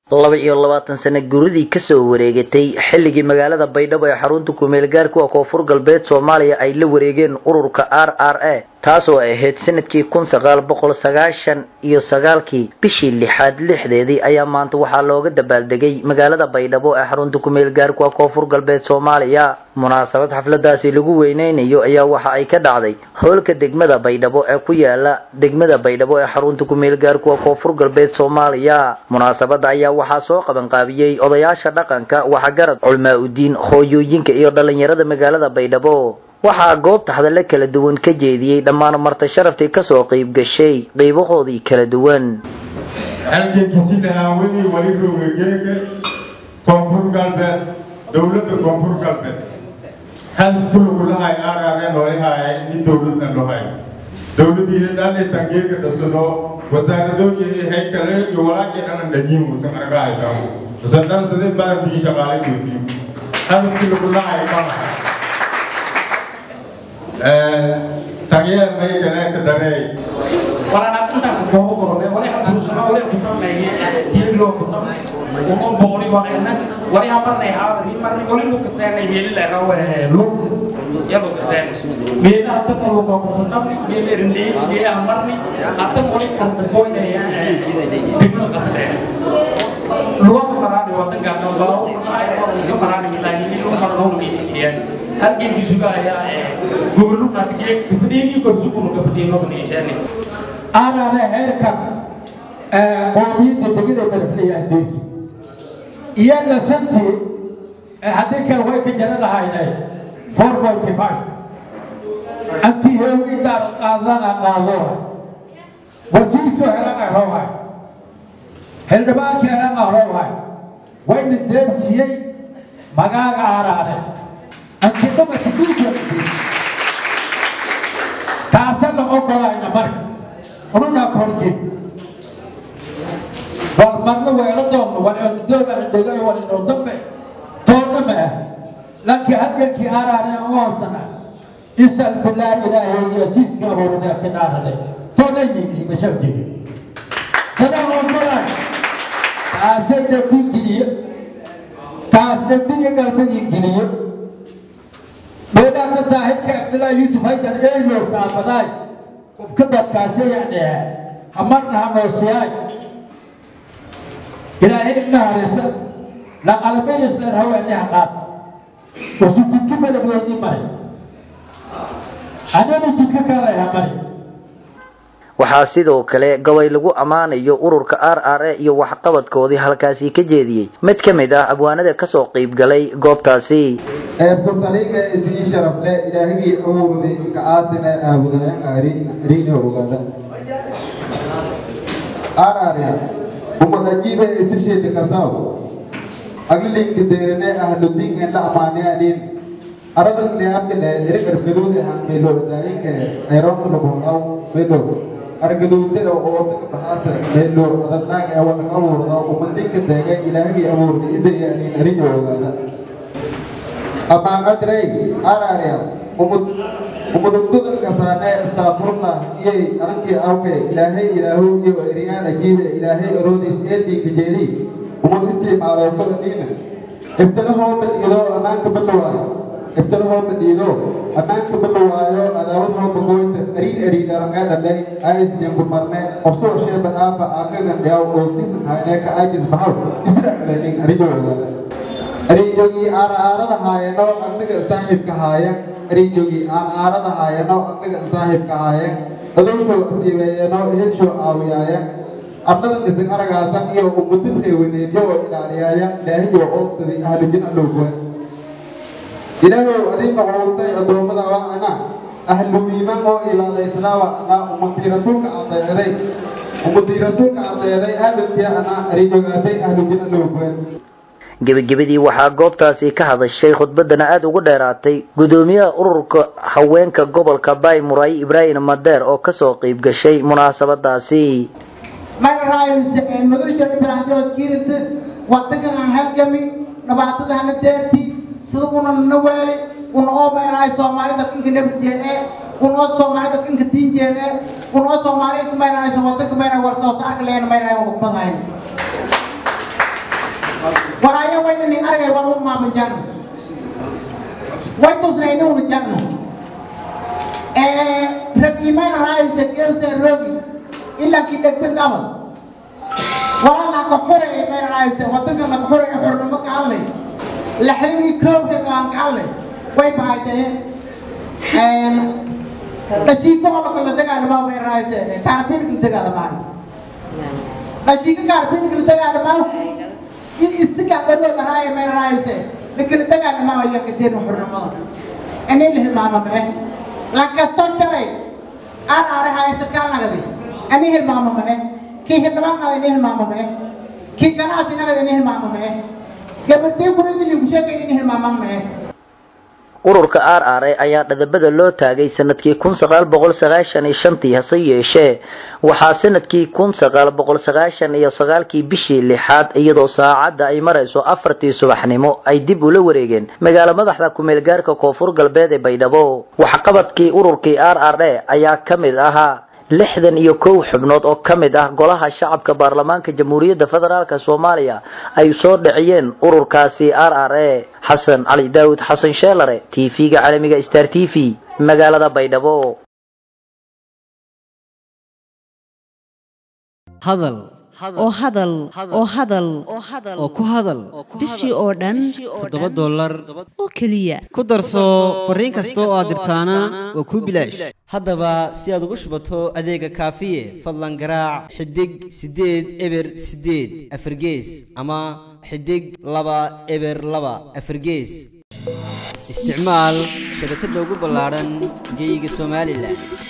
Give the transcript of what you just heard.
laba iyo labaatan sano guridii kasoo wareegatay xilligii magaalada baydhabo ee xarunta kumeel gaarku ah koonfur galbeed soomaaliya ay la wareegeen ururka r r a taasoo ahayd sanadkii kun sagaal boqol sagaashan iyo sagaalkii bishii lixaad lixdeedii ayaa maanta waxaa looga dabaaldegay magaalada baydhabo ee xarunta kumeel gaarku ah koonfur galbeed soomaaliya munaasabad xafladaasi lagu weyneynayo ayaa waxa ay ka dhacday hoolka degmada baydhabo ee ku yaala degmada baydhabo ee xarunta kumeel gaarku ah koonfur galbeed soomaaliya munaasabada ayaa waxaa soo qabanqaabiyey odayaasha dhaqanka waxgarad culmaa udiin hooyooyinka iyo dhalinyarada magaalada baydhabo waxaa goobta hadallo kala duwan ka jeediyey dhammaan marta sharaftii kasoo qeyb gashay qeybahoodii kala duwan halgeekisinahawadii wali roogegeega koonfur galbeed dowladda koonfur galbeed halkulugulahay aaraareen walihaaya ini dowladna lohay dowladiina dhaalitangeega dhasado wasaaradooyi haykale iyo walaakii dhanan dhajiin musan argaaytan usadhan sidee badantii shaqaale joogtiin halkulugulahay banahay tagyeer maygaleeka dareey walaalaad intaan ku koobo korome wali xasuusano wali ku tameeye tiirloo ku tam uno booni waqina wali hamarnay haabri marni wali lu kaseenay meeli la rawe lu yalo kaseen meeli hata ko ko ku tam meeli rindi ye hamarni hata wali kan se boy ne ya dibno kaseen luwa marani wadan ga no bawo ay ko ko marani milani ni lu marno ni ya har gen ki juga ya gulu na ke kifdini ko sukunu ko fdino ni shani aanana heerka qoomiyadda degida barflaya adeegsi iyana shantii haddii kale way ka jaran lahaynay four pointy five antii heegidaar qaadana qaadooha wasiirkii helana rowhay xildhibaankii helana rowhay wayna deersiyey magaaga aaraane antii dhamarka dhiigga taasana ogolayna marka ununa korki war marna weelo doonno war dooga dhego war inoo dambe toonna ma ah laakiin halgankii araane oosana isal bilaa ilaahay iyo siiska abuurada ka dhaarade toonna yimi mashabjigi tada ogolaan taasay dhadin geliyo taas dhadin galmagii geliyo meedhaaka saaxiibka cabdillaahi yuusuf haydar eeylow kaafadaay qubka dadkaasi yacnee hamarna hanoosiyaay ilaahay ina harisa laqalaminisler haweeniha qaad wasu jidka madabweyni maray anana jidka kaleha mari waxaa sidoo kale gobay lagu ammaanayo ururka r r a iyo waxqabadkoodii halkaasi ka jeediyey mid ka mid ah abwaanada kasoo qeyb galay goobtaasi eebkusaliga isii sharafle ilaahigii awowday inka aasina aabudayan ariini ogaada ararya umadajiibe isisheedi kasaw aglinki deerene ahludin en la amaaniyanin aradan liabkile erik argaduudi ahan melo daayinka ayroonka labohaw melo argaduude oo bahaasa melo adabnaag ee wanak abuurda umadinka deega ilaahigii abuurda isaya anin ariini ogaada amaanqadrey ararya umud umudugdudan kasaane astaafurna iyay arankii awke ilaahay ilaahu iyo eriyaan ajiibe ilaahay aroodiis eeldiinka jeediis umud isticmaalooso aniina iftilahoo badhiido ammaanka badhawaayo iftilahoo badhiido ammaanka badhawaayo adaawad hooba gooynta ariin ariid arangaa dhalay aisdinku marne qofsoo sheeba dhaafa aakagan dhiyaw oo disan hayne ka aajis bahaw israaclenin arijoogaada ariijogii aaraarada haayano anaga saaxiibka haayan ariijogii aaraarada haayano anaga saaxiibka haayan adowshoo siibeeyano helshow aawiyaaya arnada dhisan aragaasan iyo umudin reewaneedyo oo ilaaliyaaya ilaahiyo oobsaday ahlujin allowguwa ilaahow adii noqotay addoommada waa ana ahlumiiman oo ibaadaysnaa waa ana ummadii rasuulka adeeday ummadii rasuulka adeeday aadamkii ana ariijogaasay ahlujin allowguwa gebagabadii waxaa goobtaasi ka hadashay khudbadana aada ugu dheeraatay gudoomiyaha ururka haweenka gobolka baay muraayi ibraahim madeer oo kasoo qeyb gashay munaasabadaasi magarisha ibraahimskirinta wadankan aan halgami dhibaatada hana deerti sida una na weeli una oo maynahay soomaali dadka inka nabadjeed ee una oo soomaali dadka inka diinjeed ee una oo soomaali inka maynahay wadanka maynahay war soo saarka leena maynahay una kubadahayn walaayo waynani aragay waa u maaban jarno way tusnayni una jarno ragiimayna raayuse geeruse rogi ilaa kii dhegdeg abal walaalaa ka xure mayna raayuse wadanka la xure ee xornimo ka hadlay laxdinii koowka aan ka hadlay way bahaytee dhashiika holka la dagaalamaa way raayuse kaarbiinka la dagaalamaa dhashiika kaarbiinka la dagaalamaa istigaa dhaloo la raaya may raayuse lakala dagaalamaa yarka deena xornimada inay la hilmaama mae lankasto shalay aan aare haysa kaalnagadi ani hilmaama mae kii hildhibaannada ini hilmaama mae kii ganacsi nagada ini hilmaama mae gabadii kuridili kusheeka ini hilmaama mae ururka r r a ayaa dhadabada loo taagay sanadkii kun sagaal boqol sagaashan iyo shantii hase yeeshee waxaa sanadkii kun sagaal boqol sagaashan iyo sagaalkii bishii lixaad iyadoo saacadda ay marayso afartii subaxnimo ay dib ula wareegeen magaalo madaxda kumeel gaarka koonfur galbeed ee baydhabo waxqabadkii ururkii r r a ayaa ka mid ahaa lixdan iyo kow xubnood oo ka mid ah golaha shacabka baarlamaanka jamhuuriyadda federaalk soomaaliya ay soo dhiciyeen ururkaasi r r a xasan cali daawud xasan sheelare t v-ga caalamiga star t v magaalada baydhabo hadal oo hadal oo hadal oo ku hadal bishii oo dhan toddoba dollar oo keliya ku darso fariin kasta oo aad dirtaana waa kuu bilaash haddaba si aad ugu shubato adeega kaafiye fadlan garaac xidig siddeed eber siddeed afargees ama xidig laba eber laba afargees isticmaal shabakadda ugu ballaadhan geyga somalilan